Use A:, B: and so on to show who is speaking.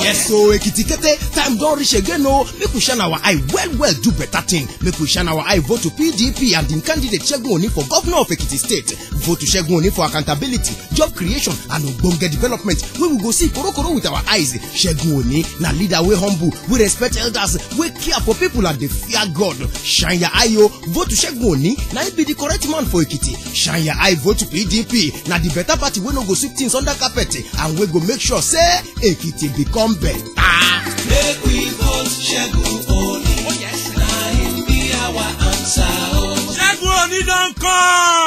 A: Yes, so Ekiti Kete, time don reach again o. Make we shine our eye well well do better thing. Make we shine our eye vote to PDP and im candidate Segun Oni for governor of Ekiti State. Vote to Segun Oni for accountability, job creation and ogbonge development wey we go see korokoro with our eyes. Segun Oni na leader wey humble, wey respect elders, wey care for people and dey fear God. Shine your eye o, vote to Segun Oni na im be the correct man for Ekiti. Shine your eye vote to PDP na the better party wey no go sweep things under carpet and wey go make sure say Ekiti become better.
B: Make we vote Segun Oni. Na him be our answer. Oh.
C: Ṣẹ́gun Oní don come.